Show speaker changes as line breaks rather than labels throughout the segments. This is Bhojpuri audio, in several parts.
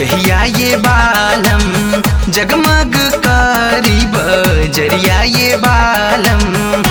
जहिया ये बालम जगमग करीब जरिया ये बालम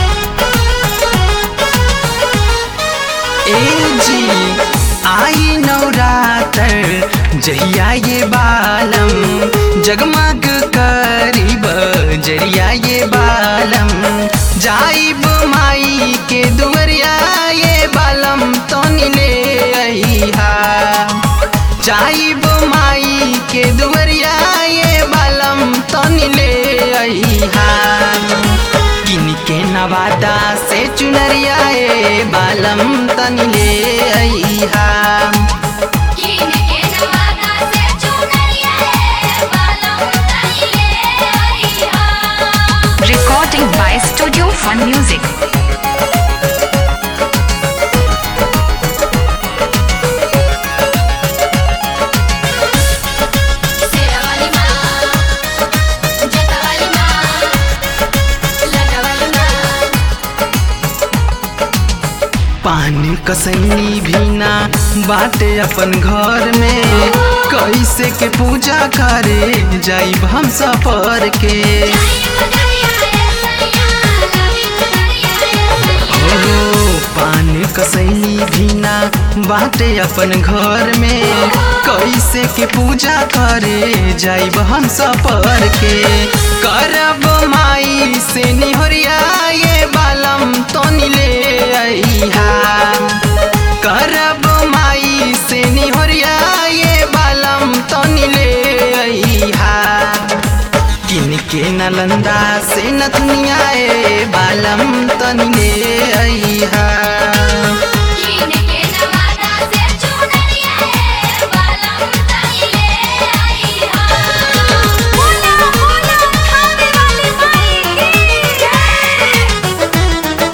ए जी आई नवरात्र जहिया ये बालम जगमग करीब जरिया ये बालम जाइब माई के दुवरिया ये बालम तो ले अहिहा जाइब माई के दुवरिया ये बालम तो ले अहिहा किन के नवादा से चुनरिया ए बालम तनी ले अइहा
कीन के नवादा से चुनरिया है बालम तनी ले आईहा
Recording by Studio Fun Music.
सेरा वाली माँ जटा वाली माँ लटा वाली माँ
पान कसैनी भीना बाटे अपन घर में कैसे के पूजा करे जाइब हम सफर के ओ पान कसैनी भीना बाटे अपन घर में कैसे के पूजा करे जाइब हम सफर के करब माई से निहरिया ये बालम तो ले अइहा करब माई से निहरिया ये बालम तो ले अइहा किन के नलंदा से नथुनिया ए बालम तनी ले अइहा
कीन के नवादा से चुनरिया है बालम तनी ले आईहा बोला बोला खाने वाली माई की जय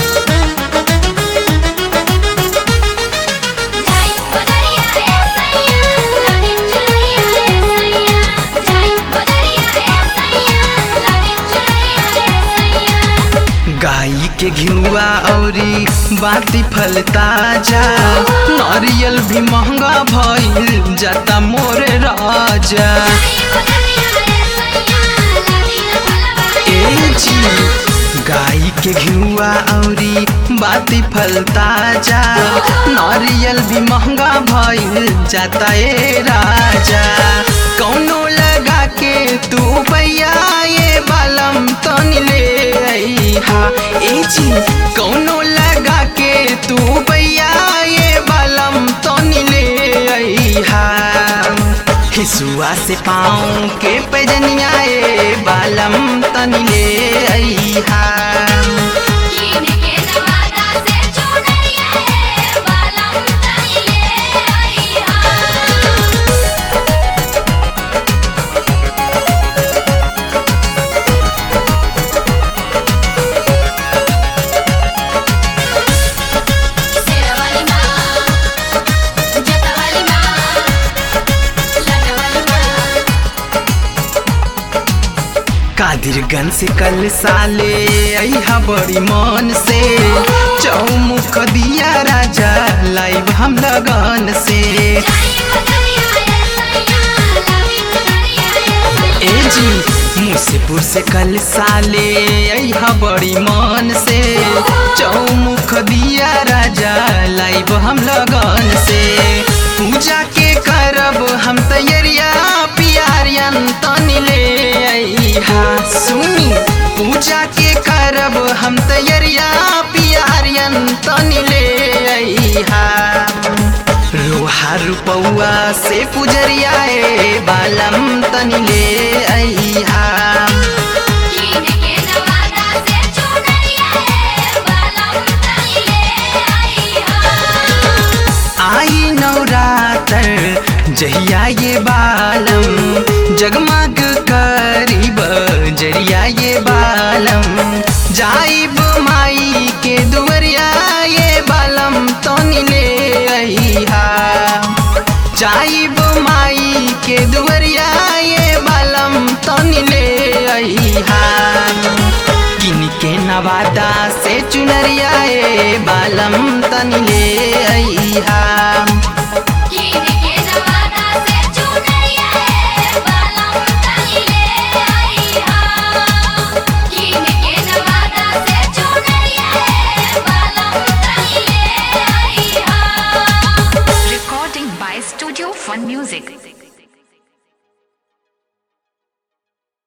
जाई बदरिया है सैया लागे चुनरिया है सैया जाई बदरिया है सैया लागे चुनरिया है सैया
गाई के घिउआ औरी बाती फल ताजा नारियल भी महंगा भइल जाता मोरे राजा ए जी गाई के घिउआ औरी बाती फल ताजा नारियल भी महंगा भइल जाता ए राजा कौनो लगा के तू पैया ये बालम तन ले अइहा ए जी कौनो लगा के तू पैया ये बालम तन ले अइहा हिसुआ से पाँव के पैजनिया ए बालम तनी ले अइहा कादिरगंज से कल साले अइहा बड़ी मन से चौमुख दिया राजा लाइव हम लगन से ए जी मुसेपुर से कल साले अइहा बड़ी मन से चौमुख दिया राजा लाइव हम लगन से पूजा के करब हम तैयारिया पियारियन तनी ले अइहा सुनी पूजा के करब हम तैयारिया पियारियन तनी ले अइहा लोहा रुपौआ से पुजरिया ए बालम तनी ले अइहा आई नवरात्र जहिया ये बालम जगमग करीब जरिया ये बालम जाइब माई के दुवरिया ये बालम तो ले अइहा जाइब माई के दुवरिया ये बालम तो ले अइहा किन के नवादा से चुनरिया ए बालम तनी ले अइहा